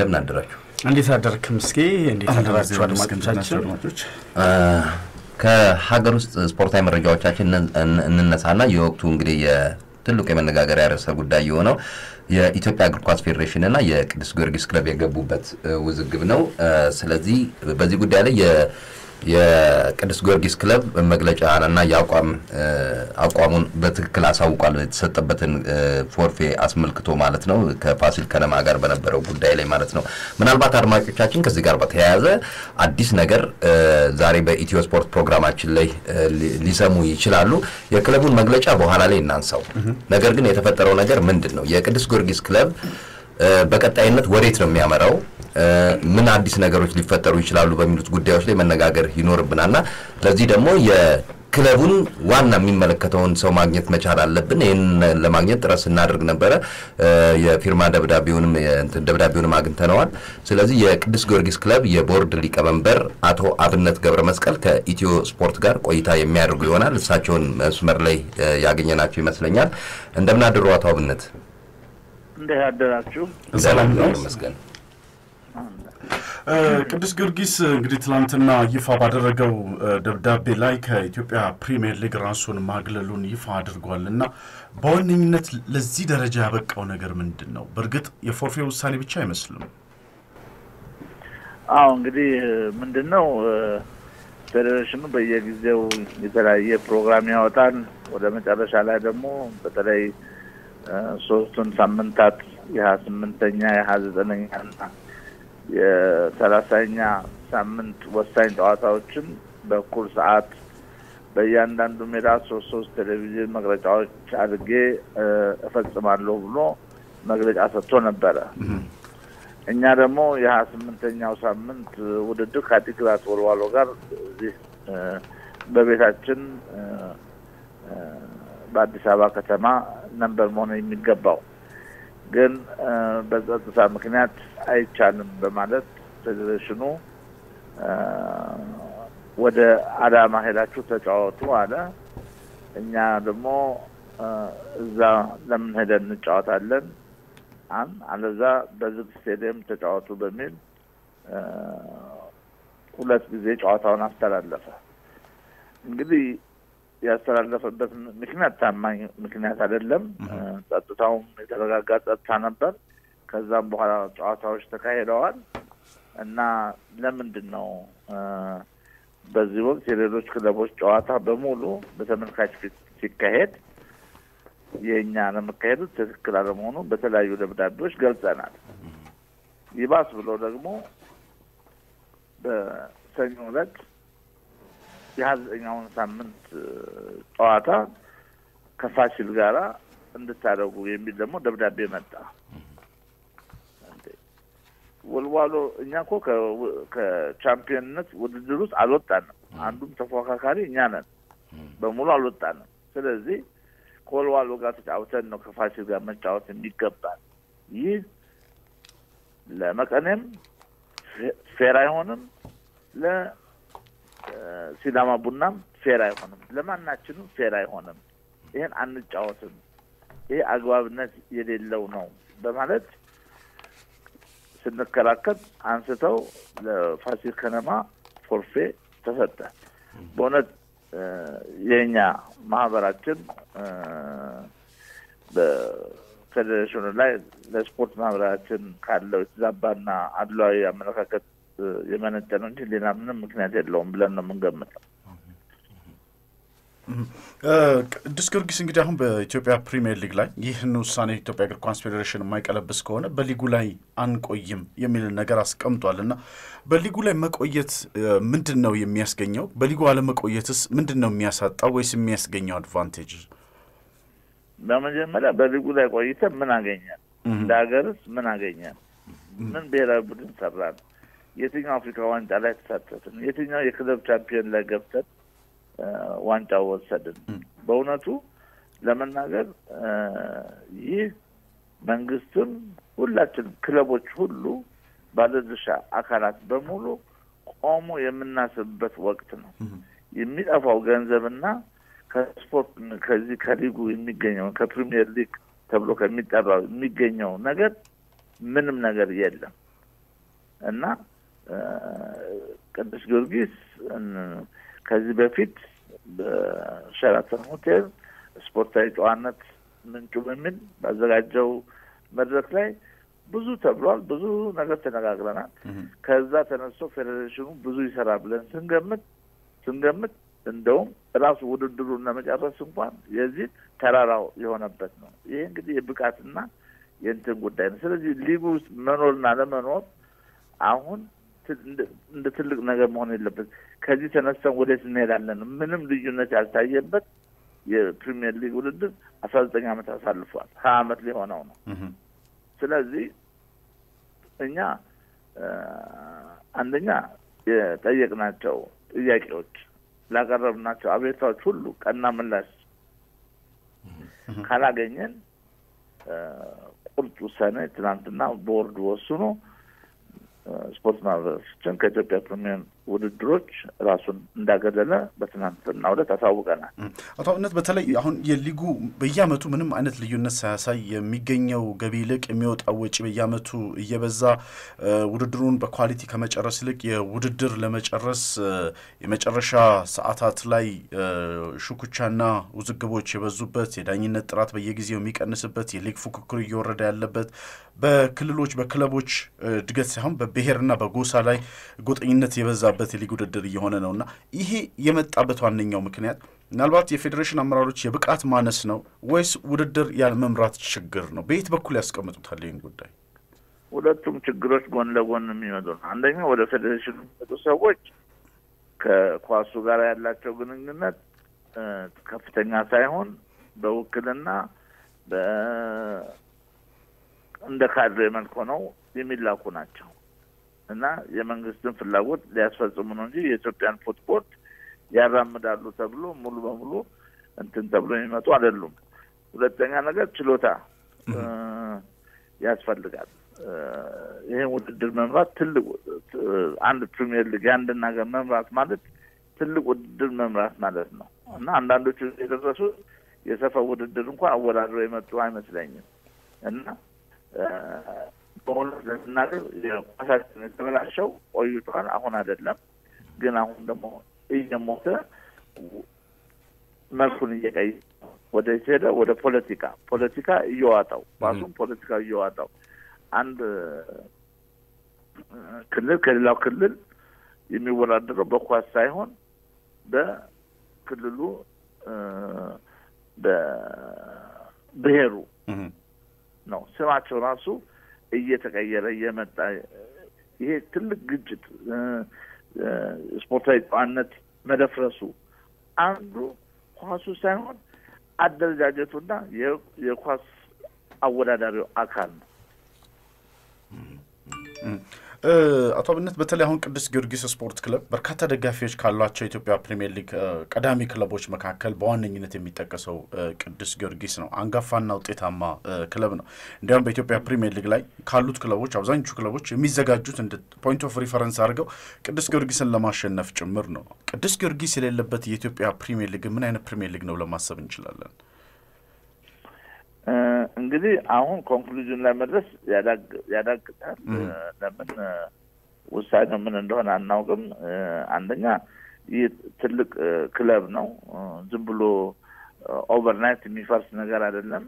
እንደምን አደራችሁ? እንዴት አደርክ ምስጌ? እንዴት አደራችሁ አድማጮቻችን? ከሀገር ውስጥ ስፖርታዊ መረጃዎቻችን እንነሳና የወቅቱ እንግዲህ የትልቁ የመነጋገሪያ ርዕሰ ጉዳይ የሆነው የኢትዮጵያ እግር ኳስ ፌዴሬሽን እና የቅዱስ ጊዮርጊስ ክለብ የገቡበት ውዝግብ ነው። ስለዚህ በዚህ ጉዳይ ላይ የቅዱስ ጊዮርጊስ ክለብ መግለጫና የአቋም አቋሙን በትክክል አሳውቋል። የተሰጠበትን ፎርፌ አስመልክቶ ማለት ነው ከፋሲል ከነማ ጋር በነበረው ጉዳይ ላይ ማለት ነው። ምናልባት አድማጮቻችን ከዚህ ጋር በተያያዘ አዲስ ነገር ዛሬ በኢትዮ ስፖርት ፕሮግራማችን ላይ ሊሰሙ ይችላሉ። የክለቡን መግለጫ በኋላ ላይ እናንሳው። ነገር ግን የተፈጠረው ነገር ምንድን ነው? የቅዱስ ጊዮርጊስ ክለብ በቀጣይነት ወዴት ነው የሚያመራው? ምን አዲስ ነገሮች ሊፈጠሩ ይችላሉ በሚሉት ጉዳዮች ላይ መነጋገር ይኖርብናልና ለዚህ ደግሞ የክለቡን ዋና የሚመለከተውን ሰው ማግኘት መቻል አለብን። ይህን ለማግኘት ጥረት ስናደርግ ነበረ። የፊርማ ደብዳቤውንም ደብዳቤውንም አግኝተነዋል። ስለዚህ የቅዱስ ጊዮርጊስ ክለብ የቦርድ ሊቀመንበር አቶ አብነት ገብረ መስቀል ከኢትዮ ስፖርት ጋር ቆይታ የሚያደርጉ ይሆናል። እሳቸውን መስመር ላይ ያገኘናቸው ይመስለኛል። እንደምን አደሩ አቶ አብነት? እንዴት አደራችሁ? ሰላም ነው ይመስገን። ቅዱስ ጊዮርጊስ እንግዲህ ትናንትና ይፋ ባደረገው ደብዳቤ ላይ ከኢትዮጵያ ፕሪሚየር ሊግ ራሱን ማግለሉን ይፋ አድርጓል እና በዋነኝነት ለዚህ ደረጃ ያበቃው ነገር ምንድን ነው? በእርግጥ የፎርፌ ውሳኔ ብቻ አይመስልም። አዎ እንግዲህ ምንድን ነው ፌዴሬሽኑ በየጊዜው የተለያየ ፕሮግራም ያወጣል። ወደ መጨረሻ ላይ ደግሞ በተለይ ሶስቱን ሳምንታት የሀያ ስምንተኛ የሀያ ዘጠነኛ ና የሰላሳኛ ሳምንት ወሳኝ ጨዋታዎችን በእኩል ሰዓት በእያንዳንዱ ሜዳ ሶስት ሶስት ቴሌቪዥን መግለጫዎች አድርጌ እፈጽማለሁ ብሎ መግለጫ ሰጥቶ ነበረ። እኛ ደግሞ የሀያ ስምንተኛው ሳምንት ውድድር ከአዲግራት ወልዋሎ ጋር እዚህ በቤታችን በአዲስ አበባ ከተማ ነበር መሆን የሚገባው ግን በጸጥታ ምክንያት አይቻልም በማለት ፌዴሬሽኑ ወደ አዳማ ሄዳችሁ ተጫወቱ አለ። እኛ ደግሞ እዛ ለምን ሄደን እንጫወታለን አን አለዛ በዝግ ስቴዲየም ተጫወቱ በሚል ሁለት ጊዜ ጨዋታውን አስተላለፈ። እንግዲህ ያስተላለፈበት ምክንያት ታማኝ ምክንያት አይደለም። ጸጥታውም የተረጋጋ ጸጥታ ነበር። ከዛም በኋላ ጨዋታዎች ተካሂደዋል እና ለምንድን ነው በዚህ ወቅት የሌሎች ክለቦች ጨዋታ በሙሉ በተመልካች ፊት ሲካሄድ የእኛ ለመካሄዱ ትክክል አለመሆኑ በተለያዩ ደብዳቤዎች ገልጸናል። ይባስ ብሎ ደግሞ በሰኞ ዕለት የሀያ ዘጠኛውን ሳምንት ጨዋታ ከፋሲል ጋራ እንድታደርጉ የሚል ደግሞ ደብዳቤ መጣ። ወልዋሎ እኛ እኮ ከቻምፒዮንነት ውድድር ውስጥ አልወጣንም። አንዱም ተፎካካሪ እኛ ነን። በሙሉ አልወጣንም። ስለዚህ ከወልዋሎ ጋር ተጫውተን ነው ከፋሲል ጋር መጫወት የሚገባል። ይህ ለመቀኔም ፌር አይሆንም ለ ሲዳማ ቡናም ፌር አይሆንም። ለማናችንም ፌር አይሆንም። ይህን አንጫወትም። ይህ አግባብነት የሌለው ነው በማለት ስንከራከር አንስተው ለፋሲል ከነማ ፎርፌ ተሰጠ። በእውነት የእኛ ማህበራችን በፌዴሬሽኑ ላይ ለስፖርት ማህበራችን ካለው የተዛባና አድሏዊ አመለካከት የመነጨ ነው እንጂ ሌላ ምንም ምክንያት የለውም ብለን ነው የምንገምተው። ቅዱስ ጊዮርጊስ እንግዲህ አሁን በኢትዮጵያ ፕሪሚየር ሊግ ላይ ይህን ውሳኔ የኢትዮጵያ እግር ኳስ ፌዴሬሽን የማይቀለብስ ከሆነ በሊጉ ላይ አንቆይም የሚል ነገር አስቀምጧል እና በሊጉ ላይ መቆየት ምንድን ነው የሚያስገኘው? በሊጉ አለመቆየትስ ምንድን ነው የሚያሳጣው ወይስ የሚያስገኘው አድቫንቴጅ? በመጀመሪያ በሊጉ ላይ ቆይተን ምን አገኘን? እንደ ሀገርስ ምን አገኘን? ምን ብሔራዊ ቡድን ሰራን? የትኛው አፍሪካ ዋንጫ ላይ ተሳተፍን? የትኛው የክለብ ቻምፒዮን ላይ ገብተን ዋንጫው ወሰድን? በእውነቱ ለመናገር ይህ መንግስትም ሁላችንም ክለቦች ሁሉ ባለድርሻ አካላት በሙሉ ቆሞ የምናስብበት ወቅት ነው። የሚጠፋው ገንዘብና ከስፖርት ከዚህ ከሊጉ የሚገኘው ከፕሪሚየር ሊግ ተብሎ ከሚጠራው የሚገኘው ነገር ምንም ነገር የለም። እና ቅዱስ ጊዮርጊስ ከዚህ በፊት በሸራተን ሆቴል ስፖርታዊ ጨዋነት ምንጩ በሚል ባዘጋጀው መድረክ ላይ ብዙ ተብሏል። ብዙ ነገር ተነጋግረናል። ከዛ ተነስቶ ፌዴሬሽኑ ብዙ ይሰራል ብለን ስንገምት ስንገምት እንደውም ራሱ ውድድሩን ለመጨረስ እንኳን የዚህ ተራራው የሆነበት ነው። ይሄ እንግዲህ የብቃትና የእንትን ጉዳይ ነው። ስለዚህ ሊጉ ውስጥ መኖርና ለመኖር አሁን እንደ ትልቅ ነገር መሆን የለበት። ከዚህ ተነስተን ወዴት እንሄዳለን? ምንም ልዩነት ያልታየበት የፕሪሚየር ሊግ ውድድር አስራ ዘጠኝ ዓመት አሳልፏል። ሀያ ዓመት ሊሆነው ነው። ስለዚህ እኛ አንደኛ የጠየቅናቸው ጥያቄዎች ላቀረብናቸው አቤታዎች ሁሉ ቀና ምላሽ ካላገኘን ቁርጥ ውሳኔ ትናንትና ቦርድ ወስኖ ስፖርት ማህበረሰቦችን ከኢትዮጵያ ፕሪሚየር ውድድሮች ራሱን እንዳገለለ በትናንትናው ዕለት አሳውቀናል። አቶ አብነት በተለይ አሁን የሊጉ በየአመቱ ምንም አይነት ልዩነት ሳያሳይ የሚገኘው ገቢ ይልቅ የሚወጣው ወጪ በየአመቱ እየበዛ ውድድሩን በኳሊቲ ከመጨረስ ይልቅ የውድድር ለመጨረስ የመጨረሻ ሰዓታት ላይ ሹኩቻና ውዝግቦች የበዙበት የዳኝነት ጥራት በየጊዜው የሚቀንስበት የሊግ ፉክክሩ እየወረደ ያለበት በክልሎች በክለቦች እድገት ሳይሆን በብሔርና በጎሳ ላይ ጎጠኝነት የበዛበት የሊግ ውድድር እየሆነ ነው እና ይሄ የመጣበት ዋነኛው ምክንያት ምናልባት የፌዴሬሽን አመራሮች የብቃት ማነስ ነው ወይስ ውድድር ያለመምራት ችግር ነው? በየት በኩል ያስቀምጡታል ይህን ጉዳይ? ሁለቱም ችግሮች ጎን ለጎን የሚመጡ ነው። አንደኛ ወደ ፌዴሬሽኑ የሚመጡ ሰዎች ከኳሱ ጋር ያላቸው ግንኙነት ከፍተኛ ሳይሆን በውክልና እንደ ካድሬ መልክ ሆነው የሚላኩ ናቸው እና የመንግስትን ፍላጎት ሊያስፈጽሙ ነው እንጂ የኢትዮጵያን ፉትቦል ያራምዳሉ ተብሎ ሙሉ በሙሉ እንትን ተብሎ የሚመጡ አይደሉም። ሁለተኛ ነገር ችሎታ ያስፈልጋል። ይህን ውድድር መምራት ትልቅ አንድ ፕሪሚየር ሊግ የአንድን ሀገር መምራት ማለት ትልቅ ውድድር መምራት ማለት ነው እና አንዳንዶቹ የደረሱት የሰፈር ውድድር እንኳን አወዳድረው የመጡ አይመስለኝም እና በእውነት ለመናገር የኳሳችን የተበላሸው ቆይቷል። አሁን አይደለም ግን አሁን ደግሞ እየሞተ መልኩን እየቀይ ወደ ሄደ ወደ ፖለቲካ ፖለቲካ እየዋጣው ኳሱም ፖለቲካ እየዋጣው አንድ ክልል ከሌላው ክልል የሚወዳደረው በኳስ ሳይሆን በክልሉ በብሔሩ ነው። ስማቸው ራሱ እየተቀየረ እየመጣ ይሄ ትልቅ ግጭት፣ ስፖርታዊ ጨዋነት መደፍረሱ አንዱ ኳሱ ሳይሆን አደረጃጀቱና የኳስ አወዳዳሪው አካል ነው። አቶ አብነት በተለይ አሁን ቅዱስ ጊዮርጊስ ስፖርት ክለብ በርካታ ደጋፊዎች ካሏቸው የኢትዮጵያ ፕሪሚየር ሊግ ቀዳሚ ክለቦች መካከል በዋነኝነት የሚጠቀሰው ቅዱስ ጊዮርጊስ ነው። አንጋፋና ውጤታማ ክለብ ነው። እንዲያውም በኢትዮጵያ ፕሪሚየር ሊግ ላይ ካሉት ክለቦች አብዛኞቹ ክለቦች የሚዘጋጁት እንደ ፖይንት ኦፍ ሪፈረንስ አድርገው ቅዱስ ጊዮርጊስን ለማሸነፍ ጭምር ነው። ቅዱስ ጊዮርጊስ የሌለበት የኢትዮጵያ ፕሪሚየር ሊግ ምን አይነት ፕሪሚየር ሊግ ነው ለማሰብ እንችላለን? እንግዲህ አሁን ኮንክሉዥን ላይ መድረስ ያዳግታል። ለምን ውሳኔው ምን እንደሆነ አናውቅም። አንደኛ ይህ ትልቅ ክለብ ነው። ዝም ብሎ ኦቨርናይት የሚፈርስ ነገር አይደለም፣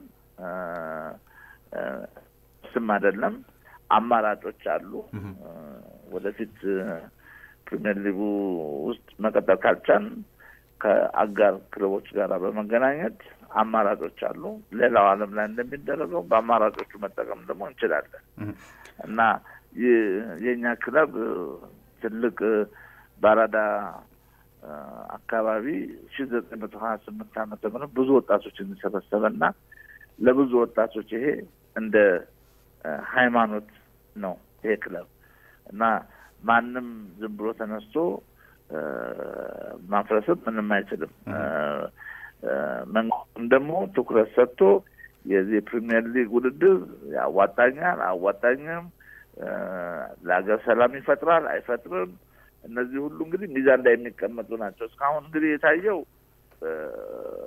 ስም አይደለም። አማራጮች አሉ። ወደፊት ፕሪሚየር ሊጉ ውስጥ መቀጠል ካልቻን ከአጋር ክለቦች ጋር በመገናኘት አማራጮች አሉ። ሌላው ዓለም ላይ እንደሚደረገው በአማራጮቹ መጠቀም ደግሞ እንችላለን እና የእኛ ክለብ ትልቅ በአራዳ አካባቢ ሺ ዘጠኝ መቶ ሀያ ስምንት ዓመተ ምህረት ብዙ ወጣቶችን የሰበሰበ እና ለብዙ ወጣቶች ይሄ እንደ ሃይማኖት ነው ይሄ ክለብ እና ማንም ዝም ብሎ ተነስቶ ማፍረስም ምንም አይችልም። መንግስትም ደግሞ ትኩረት ሰጥቶ የዚህ ፕሪሚየር ሊግ ውድድር ያዋጣኛል አዋጣኝም፣ ለሀገር ሰላም ይፈጥራል አይፈጥርም፣ እነዚህ ሁሉ እንግዲህ ሚዛን ላይ የሚቀመጡ ናቸው። እስካሁን እንግዲህ የታየው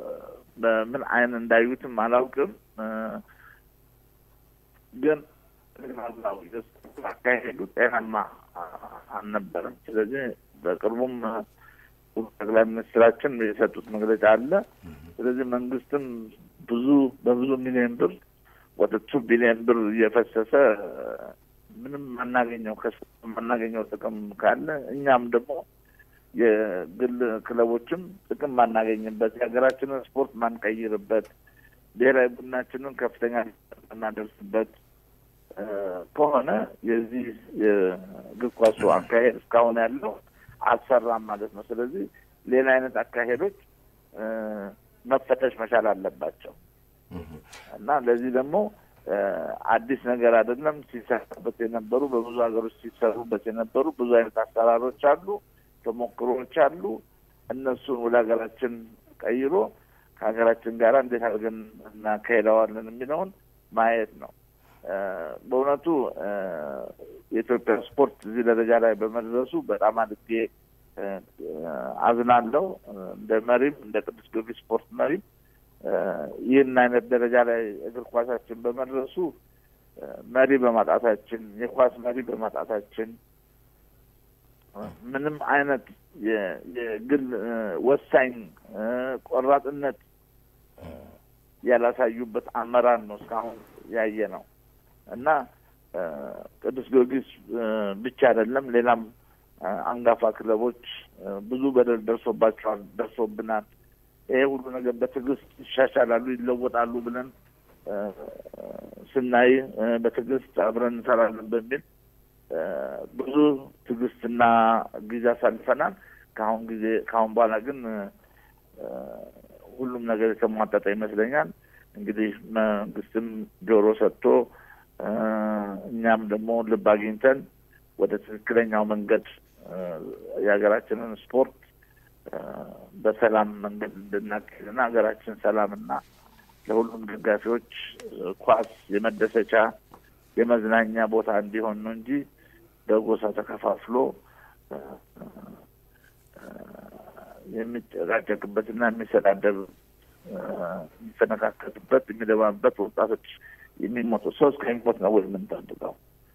በምን አይን እንዳዩትም አላውቅም፣ ግን አካሄዱ ጤናማ አልነበረም። ስለዚህ በቅርቡም ጠቅላይ ሚኒስትራችን የሰጡት መግለጫ አለ። ስለዚህ መንግስትም ብዙ በብዙ ሚሊዮን ብር ወደ ቱ ቢሊዮን ብር እየፈሰሰ ምንም ማናገኘው ማናገኘው ጥቅም ካለ እኛም ደግሞ የግል ክለቦችም ጥቅም ማናገኝበት የሀገራችንን ስፖርት ማንቀይርበት ብሔራዊ ቡድናችንን ከፍተኛ እናደርስበት ከሆነ የዚህ የእግር ኳሱ አካሄድ እስካሁን ያለው አልሰራም ማለት ነው። ስለዚህ ሌላ አይነት አካሄዶች መፈተሽ መቻል አለባቸው እና ለዚህ ደግሞ አዲስ ነገር አይደለም። ሲሰራበት የነበሩ በብዙ ሀገሮች ሲሰሩበት የነበሩ ብዙ አይነት አሰራሮች አሉ፣ ተሞክሮዎች አሉ። እነሱን ወደ ሀገራችን ቀይሮ ከሀገራችን ጋር እንዴት አድርገን እናካሄደዋለን የሚለውን ማየት ነው። በእውነቱ የኢትዮጵያ ስፖርት እዚህ ደረጃ ላይ በመድረሱ በጣም አድጌ አዝናለሁ። እንደ መሪም እንደ ቅዱስ ጊዮርጊስ ስፖርት መሪም ይህን አይነት ደረጃ ላይ እግር ኳሳችን በመድረሱ መሪ በማጣታችን የኳስ መሪ በማጣታችን ምንም አይነት የግል ወሳኝ ቆራጥነት ያላሳዩበት አመራር ነው እስካሁን ያየ ነው እና ቅዱስ ጊዮርጊስ ብቻ አይደለም፣ ሌላም አንጋፋ ክለቦች ብዙ በደል ደርሶባቸዋል፣ ደርሶብናል። ይሄ ሁሉ ነገር በትዕግስት ይሻሻላሉ፣ ይለወጣሉ ብለን ስናይ በትዕግስት አብረን እንሰራለን በሚል ብዙ ትዕግስትና ጊዜ አሳልፈናል። ከአሁን ጊዜ ከአሁን በኋላ ግን ሁሉም ነገር የተሟጠጠ ይመስለኛል። እንግዲህ መንግስትም ጆሮ ሰጥቶ እኛም ደግሞ ልብ አግኝተን ወደ ትክክለኛው መንገድ የሀገራችንን ስፖርት በሰላም መንገድ እንድናካሄድና ሀገራችን ሰላምና ለሁሉም ደጋፊዎች ኳስ የመደሰቻ የመዝናኛ ቦታ እንዲሆን ነው እንጂ በጎሳ ተከፋፍሎ የሚጨቃጨቅበትና የሚሰዳደብ የሚፈነካከትበት የሚደባበት ወጣቶች የሚሞቱ ሰው እስከሚሞት ነው ወይ የምንጠብቀው?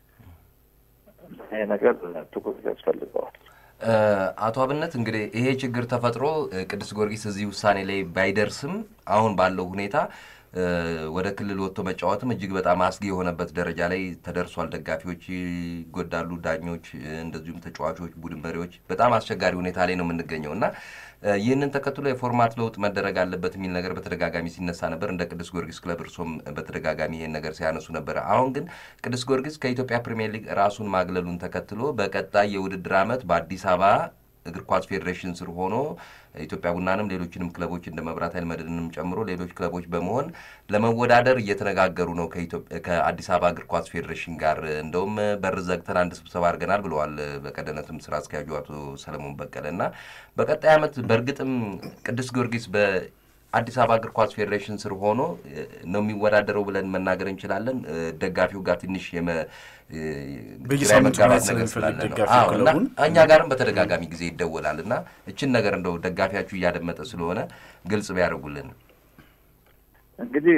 ይሄ ነገር ትኩረት ያስፈልገዋል። አቶ አብነት እንግዲህ ይሄ ችግር ተፈጥሮ ቅዱስ ጊዮርጊስ እዚህ ውሳኔ ላይ ባይደርስም አሁን ባለው ሁኔታ ወደ ክልል ወጥቶ መጫወትም እጅግ በጣም አስጊ የሆነበት ደረጃ ላይ ተደርሷል። ደጋፊዎች ይጎዳሉ፣ ዳኞች፣ እንደዚሁም ተጫዋቾች፣ ቡድን መሪዎች በጣም አስቸጋሪ ሁኔታ ላይ ነው የምንገኘው እና ይህንን ተከትሎ የፎርማት ለውጥ መደረግ አለበት የሚል ነገር በተደጋጋሚ ሲነሳ ነበር። እንደ ቅዱስ ጊዮርጊስ ክለብ እርሶም በተደጋጋሚ ይሄን ነገር ሲያነሱ ነበር። አሁን ግን ቅዱስ ጊዮርጊስ ከኢትዮጵያ ፕሪሚየር ሊግ ራሱን ማግለሉን ተከትሎ በቀጣይ የውድድር ዓመት በአዲስ አበባ እግር ኳስ ፌዴሬሽን ስር ሆኖ ኢትዮጵያ ቡናንም ሌሎችንም ክለቦች እንደ መብራት ኃይል መድንንም ጨምሮ ሌሎች ክለቦች በመሆን ለመወዳደር እየተነጋገሩ ነው ከአዲስ አበባ እግር ኳስ ፌዴሬሽን ጋር። እንደውም በር ዘግተን አንድ ስብሰባ አድርገናል ብለዋል በቀደነትም ስራ አስኪያጁ አቶ ሰለሞን በቀለ እና በቀጣይ ዓመት በእርግጥም ቅዱስ ጊዮርጊስ በአዲስ አበባ እግር ኳስ ፌዴሬሽን ስር ሆኖ ነው የሚወዳደረው ብለን መናገር እንችላለን። ደጋፊው ጋር ትንሽ በየሳምንቱ መጋባት ማየት ነገር ስለሚፈልግ ስላለ ነው። ደጋፊው አዎ፣ እና ክለቡን እኛ ጋርም በተደጋጋሚ ጊዜ ይደወላል እና እችን ነገር እንደው ደጋፊያችሁ እያደመጠ ስለሆነ ግልጽ ቢያደርጉልን። እንግዲህ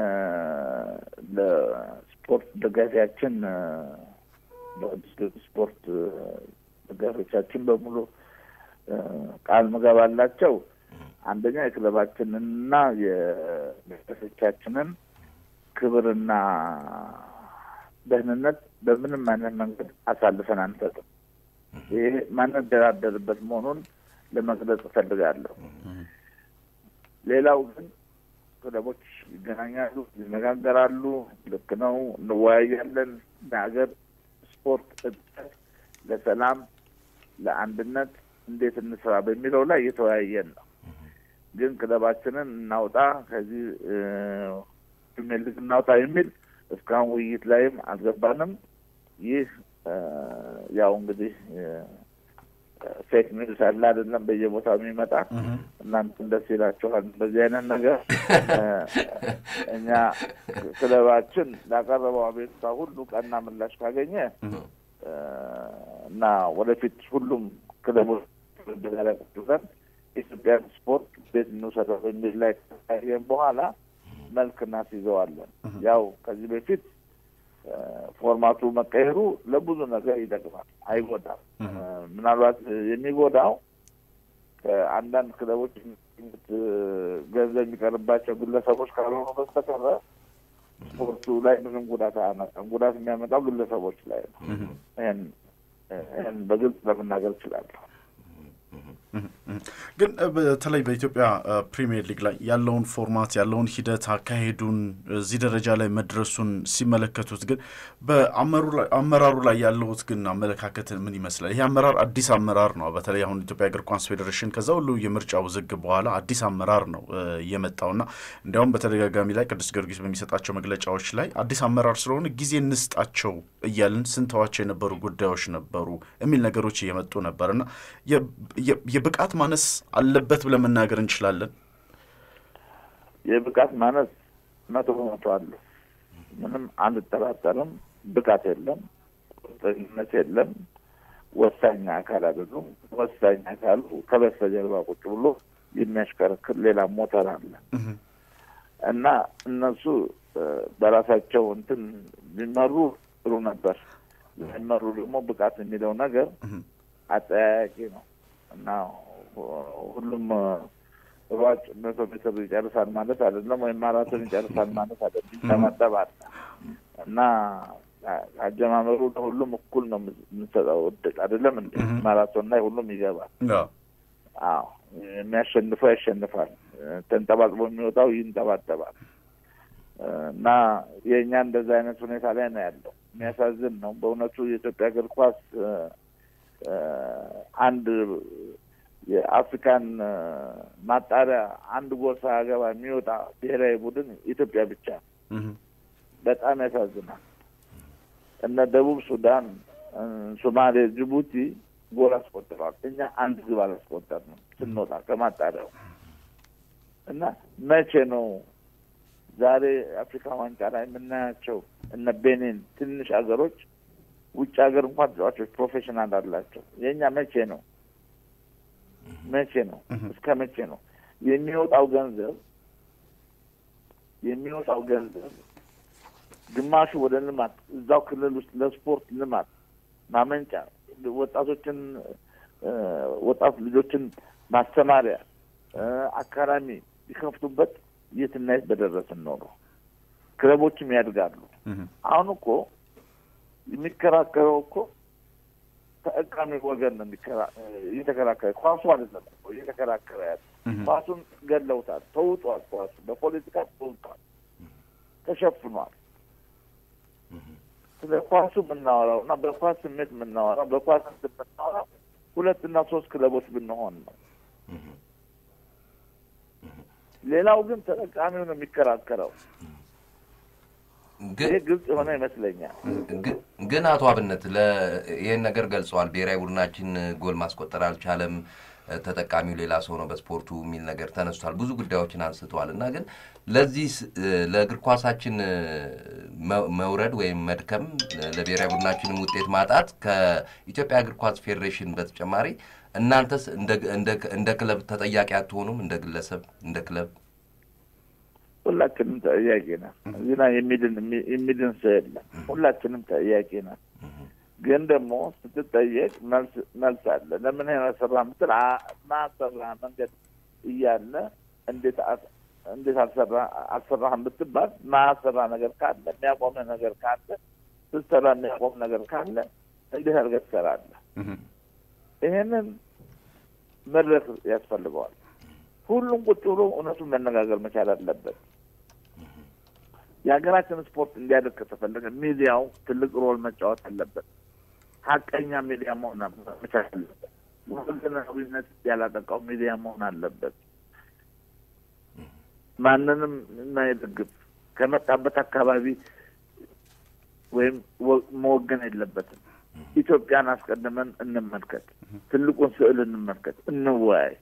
ለስፖርት ደጋፊያችን ስፖርት ደጋፊዎቻችን በሙሉ ቃል ምገባላቸው አንደኛ የክለባችንንና የደጋፊዎቻችንን ክብርና ደህንነት በምንም አይነት መንገድ አሳልፈን አንሰጥም። ይሄ ማንደራደርበት መሆኑን ለመግለጽ እፈልጋለሁ። ሌላው ግን ክለቦች ይገናኛሉ፣ ይነጋገራሉ። ልክ ነው፣ እንወያያለን። ለሀገር ስፖርት እድገት፣ ለሰላም፣ ለአንድነት እንዴት እንስራ በሚለው ላይ እየተወያየን ነው። ግን ክለባችንን እናውጣ ከዚህ ፕሪሚየር ሊግ እናውጣ የሚል እስካሁን ውይይት ላይም አልገባንም። ይህ ያው እንግዲህ ፌክ ኒውስ አለ አይደለም፣ በየቦታው የሚመጣ እናንተም ደስ ይላችኋል በዚህ አይነት ነገር። እኛ ክለባችን ላቀረበው አቤቱታ ሁሉ ቀና ምላሽ ካገኘ እና ወደፊት ሁሉም ክለቦች ላይ ቁጭ ብለን ኢትዮጵያን ስፖርት ቤት እንውሰደው በሚል ላይ ካየን በኋላ መልክ እናስይዘዋለን። ያው ከዚህ በፊት ፎርማቱ መቀየሩ ለብዙ ነገር ይጠቅማል፣ አይጎዳም። ምናልባት የሚጎዳው ከአንዳንድ ክለቦች ገንዘብ የሚቀርባቸው ግለሰቦች ካልሆኑ በስተቀረ ስፖርቱ ላይ ምንም ጉዳት አያመጣም። ጉዳት የሚያመጣው ግለሰቦች ላይ ነው። ይህን ይህን በግልጽ ለመናገር እችላለሁ። ግን በተለይ በኢትዮጵያ ፕሪሚየር ሊግ ላይ ያለውን ፎርማት ያለውን ሂደት አካሄዱን እዚህ ደረጃ ላይ መድረሱን ሲመለከቱት ግን በአመራሩ ላይ ያለውት ግን አመለካከት ምን ይመስላል? ይህ አመራር አዲስ አመራር ነው። በተለይ አሁን ኢትዮጵያ እግር ኳስ ፌዴሬሽን ከዛ ሁሉ የምርጫ ውዝግብ በኋላ አዲስ አመራር ነው የመጣውና እንዲያውም በተደጋጋሚ ላይ ቅዱስ ጊዮርጊስ በሚሰጣቸው መግለጫዎች ላይ አዲስ አመራር ስለሆነ ጊዜ እንስጣቸው እያልን ስንተዋቸው የነበሩ ጉዳዮች ነበሩ የሚል ነገሮች እየመጡ ነበርና የብቃት ማነስ አለበት ብለን መናገር እንችላለን። የብቃት ማነስ መቶ በመቶ አለ። ምንም አንጠራጠርም። ብቃት የለም፣ ቁርጠኝነት የለም። ወሳኝ አካል አይደሉም። ወሳኝ አካሉ ከበስተጀርባ ቁጭ ብሎ የሚያሽከረክር ሌላ ሞተር አለ እና እነሱ በራሳቸው እንትን ቢመሩ ጥሩ ነበር። ቢመሩ ደግሞ ብቃት የሚለው ነገር አጠያያቂ ነው እና ሁሉም ሯጭ መቶ ሜትር ይጨርሳል ማለት አይደለም፣ ወይም ማራቶን ይጨርሳል ማለት አይደለም። ይጠመጠብ አለ እና አጀማመሩ ለሁሉም እኩል ነው የምንሰጠው እድል አይደለም እንደ ማራቶን ላይ ሁሉም ይገባል። አዎ የሚያሸንፈው ያሸንፋል፣ ተንጠባጥቦ የሚወጣው ይንጠባጠባል። እና የእኛ እንደዛ አይነት ሁኔታ ላይ ነው ያለው። የሚያሳዝን ነው በእውነቱ የኢትዮጵያ እግር ኳስ አንድ የአፍሪካን ማጣሪያ አንድ ጎል ሳያገባ የሚወጣ ብሔራዊ ቡድን ኢትዮጵያ ብቻ በጣም ያሳዝናል። እነ ደቡብ ሱዳን፣ ሶማሌ፣ ጅቡቲ ጎል አስቆጥረዋል። እኛ አንድ ግብ አላስቆጠርንም ስንወጣ ከማጣሪያው እና መቼ ነው ዛሬ አፍሪካ ዋንጫ ላይ የምናያቸው እነ ቤኒን ትንሽ ሀገሮች ውጭ ሀገር እንኳን ተጫዋቾች ፕሮፌሽናል አላቸው። የእኛ መቼ ነው መቼ ነው እስከ መቼ ነው የሚወጣው ገንዘብ የሚወጣው ገንዘብ ግማሹ ወደ ልማት እዛው ክልል ውስጥ ለስፖርት ልማት ማመንጫ ወጣቶችን ወጣት ልጆችን ማስተማሪያ አካዳሚ ቢከፍቱበት የትና የት በደረስን ኖሮ ክለቦችም ያድጋሉ። አሁን እኮ የሚከራከረው እኮ ተጠቃሚ ወገን ነው እየተከራከረ ኳሱ አይደለም እኮ እየተከራከረ ያለ ኳሱን ገለውታል፣ ተውጧል። ኳሱ በፖለቲካ ተውጧል፣ ተሸፍኗል። ስለ ኳሱ የምናወራው እና በኳስ ስሜት የምናወራው በኳስ የምናወራው ሁለትና ሶስት ክለቦች ብንሆን ነው። ሌላው ግን ተጠቃሚው ነው የሚከራከረው። ይህ ግልጽ የሆነ ይመስለኛል። ግን አቶ አብነት ይህን ነገር ገልጸዋል። ብሔራዊ ቡድናችን ጎል ማስቆጠር አልቻለም፣ ተጠቃሚው ሌላ ሰው ነው በስፖርቱ የሚል ነገር ተነስቷል። ብዙ ጉዳዮችን አንስተዋል እና ግን ለዚህ ለእግር ኳሳችን መውረድ ወይም መድከም ለብሔራዊ ቡድናችንም ውጤት ማጣት ከኢትዮጵያ እግር ኳስ ፌዴሬሽን በተጨማሪ እናንተስ እንደ ክለብ ተጠያቂ አትሆኑም? እንደ ግለሰብ እንደ ክለብ ሁላችንም ተጠያቂ ነን። እዚህ ላይ የሚድን ሰው የለም። ሁላችንም ተጠያቂ ነን። ግን ደግሞ ስትጠየቅ መልስ አለ። ለምን ያሰራ ምትል ማሰራ መንገድ እያለ እንዴት እንዴት አልሰራህም ብትባል ማሰራ ነገር ካለ የሚያቆም ነገር ካለ ስትሰራ የሚያቆም ነገር ካለ እንዴት አድርገህ ትሰራለህ? ይሄንን መድረክ ያስፈልገዋል። ሁሉም ቁጭ ብሎ እውነቱን መነጋገር መቻል አለበት። የሀገራችን ስፖርት እንዲያደግ ከተፈለገ ሚዲያው ትልቅ ሮል መጫወት አለበት። ሀቀኛ ሚዲያ መሆን መቻል አለበት። ወገናዊነት ያላጠቃው ሚዲያ መሆን አለበት። ማንንም የማይደግፍ ከመጣበት አካባቢ ወይም መወገን የለበትም። ኢትዮጵያን አስቀድመን እንመልከት፣ ትልቁን ስዕል እንመልከት፣ እንወያይ።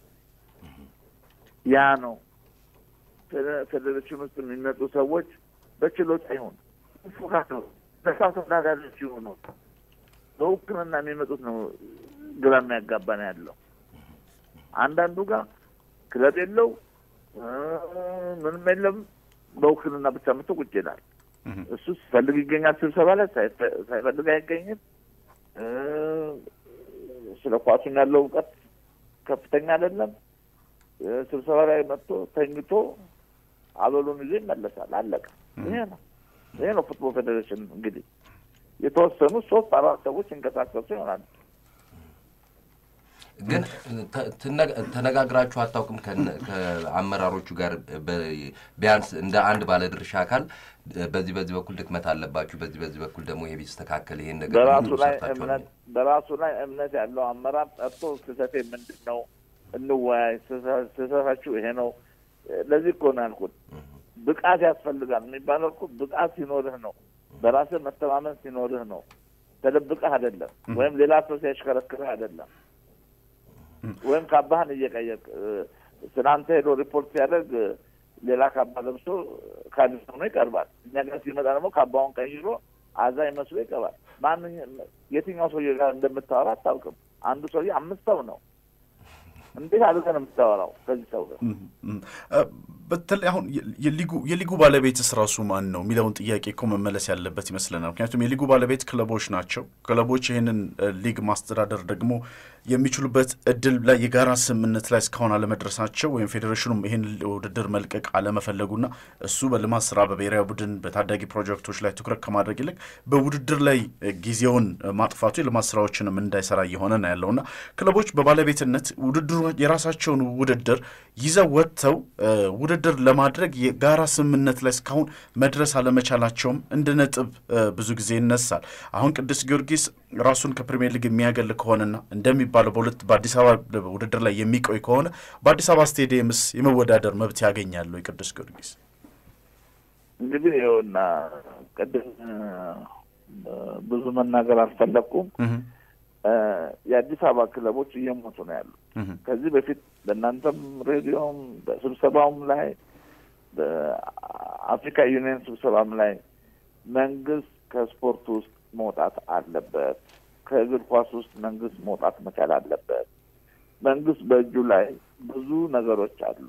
ያ ነው ፌዴሬሽን ውስጥ የሚመጡ ሰዎች በችሎታ ይሁን ፉካት ነው በሳው ተወዳዳሪዎች ይሆኑ በውክልና የሚመጡት ነው ግራ የሚያጋባ ነው ያለው። አንዳንዱ ጋር ክለብ የለው ምንም የለም፣ በውክልና ብቻ መጥቶ ቁጭ ይላል። እሱ ሲፈልግ ይገኛል ስብሰባ ላይ፣ ሳይፈልግ አይገኝም። ስለ ኳሱም ያለው እውቀት ከፍተኛ አይደለም። ስብሰባ ላይ መጥቶ ተኝቶ አበሉን ይዞ ይመለሳል። አለቀ። ይሄ ነው ይሄ ነው ፉትቦል ፌዴሬሽን እንግዲህ የተወሰኑ ሶስት አራት ሰዎች ይንቀሳቀሱ ይሆናል። ግን ተነጋግራችሁ አታውቅም? ከአመራሮቹ ጋር ቢያንስ እንደ አንድ ባለድርሻ አካል በዚህ በዚህ በኩል ድክመት አለባችሁ፣ በዚህ በዚህ በኩል ደግሞ ይሄ ቢስተካከል ይሄን ነገር በራሱ ላይ እምነት በራሱ ላይ እምነት ያለው አመራር ጠርቶ ስህተቴ ምንድን ነው እንወያይ፣ ስህተታችሁ ይሄ ነው። ለዚህ እኮ ነው ያልኩት ብቃት ያስፈልጋል የሚባለው እኮ ብቃት ሲኖርህ ነው። በራስህ መተማመን ሲኖርህ ነው። ተደብቀህ አይደለም፣ ወይም ሌላ ሰው ሲያሽከረክርህ አይደለም፣ ወይም ካባህን እየቀየቅ ትናንተ ሄዶ ሪፖርት ሲያደርግ ሌላ ካባ ለብሶ ካድስ ሆኖ ይቀርባል። እኛ ጋር ሲመጣ ደግሞ ካባውን ቀይሮ አዛኝ መስሎ ይቀርባል። ማንኛ የትኛው ሰውዬ ጋር እንደምታወራ አታውቅም። አንዱ ሰውዬ አምስት ሰው ነው። እንዴት አድርገህ ነው የምታወራው ከዚህ ሰው ጋር? በተለይ አሁን የሊጉ ባለቤትስ ራሱ ማን ነው የሚለውን ጥያቄ እኮ መመለስ ያለበት ይመስለናል። ምክንያቱም የሊጉ ባለቤት ክለቦች ናቸው። ክለቦች ይህንን ሊግ ማስተዳደር ደግሞ የሚችሉበት እድል ላይ የጋራ ስምምነት ላይ እስካሁን አለመድረሳቸው ወይም ፌዴሬሽኑም ይህን ውድድር መልቀቅ አለመፈለጉና እሱ በልማት ስራ በብሔራዊ ቡድን በታዳጊ ፕሮጀክቶች ላይ ትኩረት ከማድረግ ይልቅ በውድድር ላይ ጊዜውን ማጥፋቱ የልማት ስራዎችንም እንዳይሰራ እየሆነ ነው ያለውና ክለቦች በባለቤትነት ውድድሩ የራሳቸውን ውድድር ይዘው ወጥተው ውድድር ለማድረግ የጋራ ስምምነት ላይ እስካሁን መድረስ አለመቻላቸውም እንደ ነጥብ ብዙ ጊዜ ይነሳል። አሁን ቅዱስ ጊዮርጊስ ራሱን ከፕሪሚየር ሊግ የሚያገል ከሆነና እንደሚባለው በሁለት በአዲስ አበባ ውድድር ላይ የሚቆይ ከሆነ በአዲስ አበባ ስቴዲየምስ የመወዳደር መብት ያገኛሉ? የቅዱስ ጊዮርጊስ እንግዲህ ይኸውና ቅድም ብዙ መናገር አልፈለግኩም። የአዲስ አበባ ክለቦች እየሞቱ ነው ያሉ። ከዚህ በፊት በእናንተም ሬዲዮም በስብሰባውም ላይ በአፍሪካ ዩኒየን ስብሰባም ላይ መንግስት ከስፖርት ውስጥ መውጣት አለበት፣ ከእግር ኳስ ውስጥ መንግስት መውጣት መቻል አለበት። መንግስት በእጁ ላይ ብዙ ነገሮች አሉ።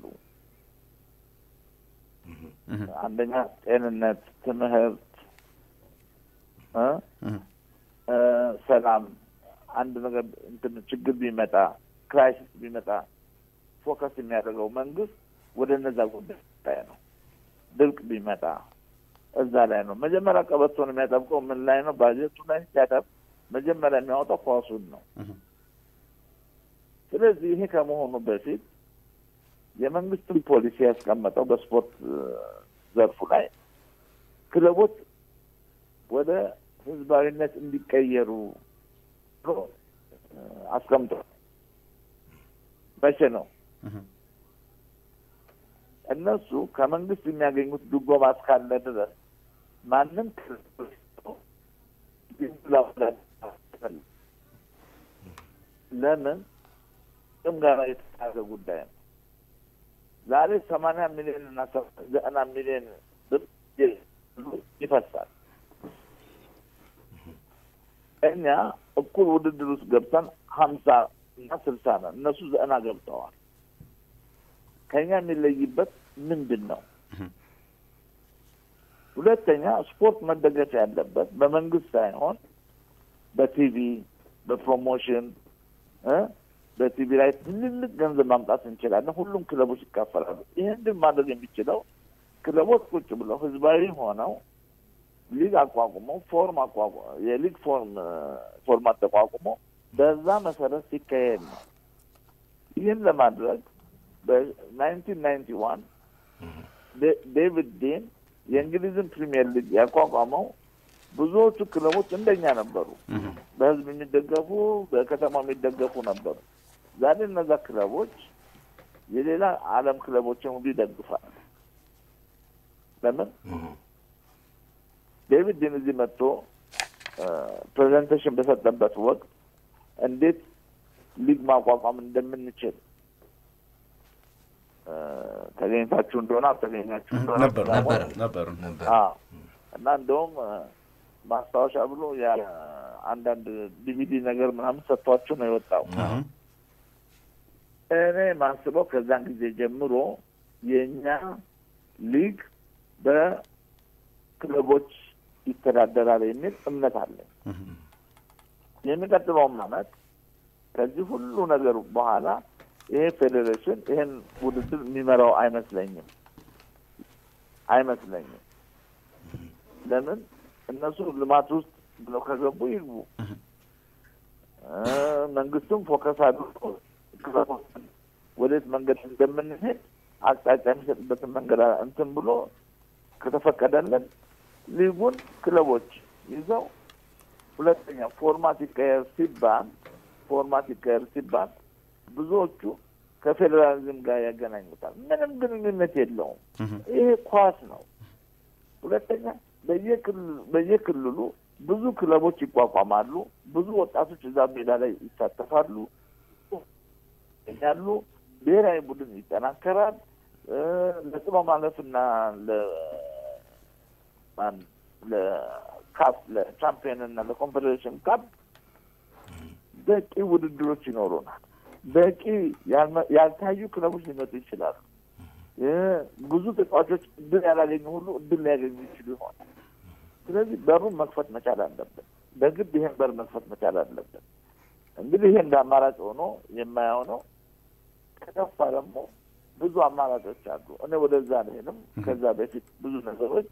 አንደኛ ጤንነት፣ ትምህርት፣ ሰላም አንድ ነገር እንትን ችግር ቢመጣ ክራይሲስ ቢመጣ ፎከስ የሚያደርገው መንግስት ወደ እነዛ ጉዳይ ነው። ድርቅ ቢመጣ እዛ ላይ ነው መጀመሪያ ቀበቶን የሚያጠብቀው ምን ላይ ነው? ባጀቱ ላይ ሲያጠብ መጀመሪያ የሚያወጣው ኳሱን ነው። ስለዚህ ይሄ ከመሆኑ በፊት የመንግስትን ፖሊሲ ያስቀመጠው በስፖርት ዘርፉ ላይ ክለቦች ወደ ህዝባዊነት እንዲቀየሩ ብሎ አስቀምጧል። መቼ ነው እነሱ ከመንግስት የሚያገኙት ድጎማ እስካለ ድረስ ማንም ለምን ጥም ጋር የተያዘ ጉዳይ ነው። ዛሬ ሰማንያ ሚሊዮን እና ዘጠና ሚሊዮን ብር ይፈሳል። እኛ እኩል ውድድር ውስጥ ገብተን ሀምሳ እና ስልሳ ነው። እነሱ ዘጠና ገብተዋል። ከኛ የሚለይበት ምንድን ነው? ሁለተኛ ስፖርት መደገፍ ያለበት በመንግስት ሳይሆን በቲቪ በፕሮሞሽን በቲቪ ላይ ትልልቅ ገንዘብ ማምጣት እንችላለን። ሁሉም ክለቦች ይካፈላሉ። ይህን ግን ማድረግ የሚችለው ክለቦች ቁጭ ብለው ህዝባዊ ሆነው ሊግ አቋቁመው ፎርም አቋቁ የሊግ ፎርም ፎርማት ተቋቁሞ በዛ መሰረት ሲካሄድ ነው። ይህን ለማድረግ በናይንቲን ናይንቲ ዋን ዴቪድ ዴን የእንግሊዝን ፕሪሚየር ሊግ ያቋቋመው ብዙዎቹ ክለቦች እንደኛ ነበሩ። በህዝብ የሚደገፉ በከተማ የሚደገፉ ነበሩ። ዛሬ እነዛ ክለቦች የሌላ ዓለም ክለቦችን ሁሉ ይደግፋል። ለምን ዴቪድ ዲን እዚህ መጥቶ ፕሬዘንቴሽን በሰጠበት ወቅት እንዴት ሊግ ማቋቋም እንደምንችል ተገኝታችሁ እንደሆነ አልተገኛችሁ እንደሆነ ነበር ነበር ነበር እና እንደውም ማስታወሻ ብሎ አንዳንድ ዲቪዲ ነገር ምናምን ሰጥቷችሁ ነው የወጣው። እኔ ማስበው ከዛን ጊዜ ጀምሮ የእኛ ሊግ ክለቦች ይተዳደራል የሚል እምነት አለኝ። የሚቀጥለውም ዓመት ከዚህ ሁሉ ነገር በኋላ ይሄ ፌዴሬሽን ይሄን ውድድር የሚመራው አይመስለኝም አይመስለኝም። ለምን እነሱ ልማት ውስጥ ብለው ከገቡ ይግቡ። መንግስትም ፎከስ አድርጎ ወዴት መንገድ እንደምንሄድ አቅጣጫ የሚሰጥበትን መንገድ እንትን ብሎ ከተፈቀደልን ሊጉን ክለቦች ይዘው ሁለተኛ ፎርማት ይቀየር ሲባል ፎርማት ይቀየር ሲባል ብዙዎቹ ከፌዴራሊዝም ጋር ያገናኙታል። ምንም ግንኙነት የለውም። ይሄ ኳስ ነው። ሁለተኛ በየክልሉ ብዙ ክለቦች ይቋቋማሉ። ብዙ ወጣቶች እዛ ሜዳ ላይ ይሳተፋሉ ያሉ ብሔራዊ ቡድን ይጠናከራል። ለጥሎ ማለፍና ለካፍ ለቻምፒየን እና ለኮንፌዴሬሽን ካፕ በቂ ውድድሮች ይኖሩናል። በቂ ያልታዩ ክለቦች ሊመጡ ይችላሉ። ብዙ ተጫዋቾች እድል ያላገኙ ሁሉ እድል ሊያገኙ ይችሉ ይሆናል። ስለዚህ በሩን መክፈት መቻል አለብን። በግድ ይሄን በር መክፈት መቻል አለብን። እንግዲህ ይሄ እንደ አማራጭ ሆኖ የማየው ነው። ከከፋ ደግሞ ብዙ አማራጮች አሉ። እኔ ወደዛ አልሄድም። ከዛ በፊት ብዙ ነገሮች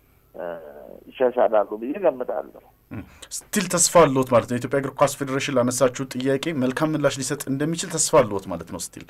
ይሻሻላሉ ብዬ ገምታለሁ። ስቲል ተስፋ አለዎት ማለት ነው? የኢትዮጵያ እግር ኳስ ፌዴሬሽን ላነሳችሁ ጥያቄ መልካም ምላሽ ሊሰጥ እንደሚችል ተስፋ አለዎት ማለት ነው? ስቲል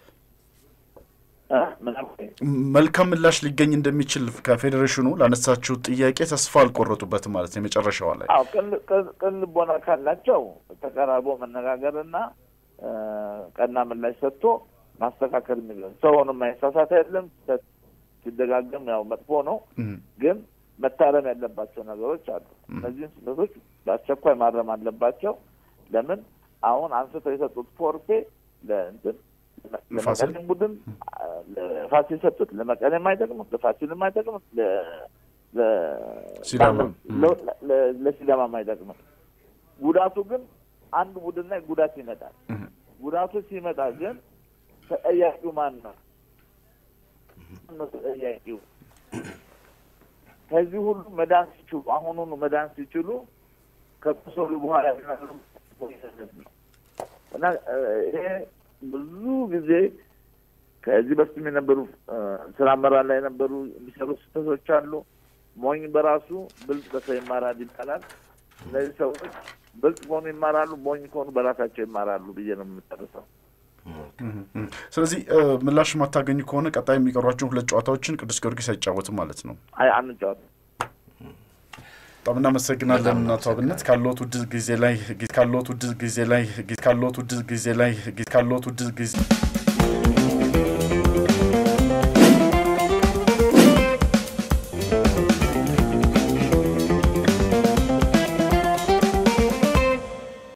መልካም ምላሽ ሊገኝ እንደሚችል ከፌዴሬሽኑ ላነሳችሁ ጥያቄ ተስፋ አልቆረጡበትም ማለት ነው? የመጨረሻዋ ላይ አዎ፣ ቅን ልቦና ካላቸው ተቀራርቦ መነጋገርና ቀና ምላሽ ሰጥቶ ማስተካከል የሚለው ሰው ሆኖ የማይሳሳት የለም። ሲደጋገም ያው መጥፎ ነው ግን መታረም ያለባቸው ነገሮች አሉ። እነዚህን ስህተቶች በአስቸኳይ ማረም አለባቸው። ለምን አሁን አንስተው የሰጡት ፎርፌ ለእንትን ለመቀሌም ቡድን ለፋሲል የሰጡት ለመቀሌም አይጠቅምም፣ ለፋሲልም አይጠቅምም፣ ለሲዳማም አይጠቅምም። ጉዳቱ ግን አንድ ቡድን ላይ ጉዳት ይመጣል። ጉዳቱ ሲመጣ ግን ተጠያቂው ማን ነው? ተጠያቂው ከዚህ ሁሉ መዳን ሲችሉ አሁኑኑ መዳን ሲችሉ ከቁሰሉ በኋላ እና ይሄ ብዙ ጊዜ ከዚህ በፊትም የነበሩ ስራ አመራር ላይ የነበሩ የሚሰሩ ስህተቶች አሉ። ሞኝ በራሱ ብልጥ በሰው ይማራል ይባላል። እነዚህ ሰዎች ብልጥ ከሆኑ ይማራሉ፣ ሞኝ ከሆኑ በራሳቸው ይማራሉ ብዬ ነው የምጨርሰው። ስለዚህ ምላሽ የማታገኙ ከሆነ ቀጣይ የሚቀሯቸውን ሁለት ጨዋታዎችን ቅዱስ ጊዮርጊስ አይጫወትም ማለት ነው? አይ አንጫወትም። በጣም እናመሰግናለን አቶ አብነት ካለዎት ውድ ጊዜ ላይ ካለዎት ውድ ጊዜ ላይ ካለዎት ውድ ጊዜ ላይ ካለዎት ውድ ጊዜ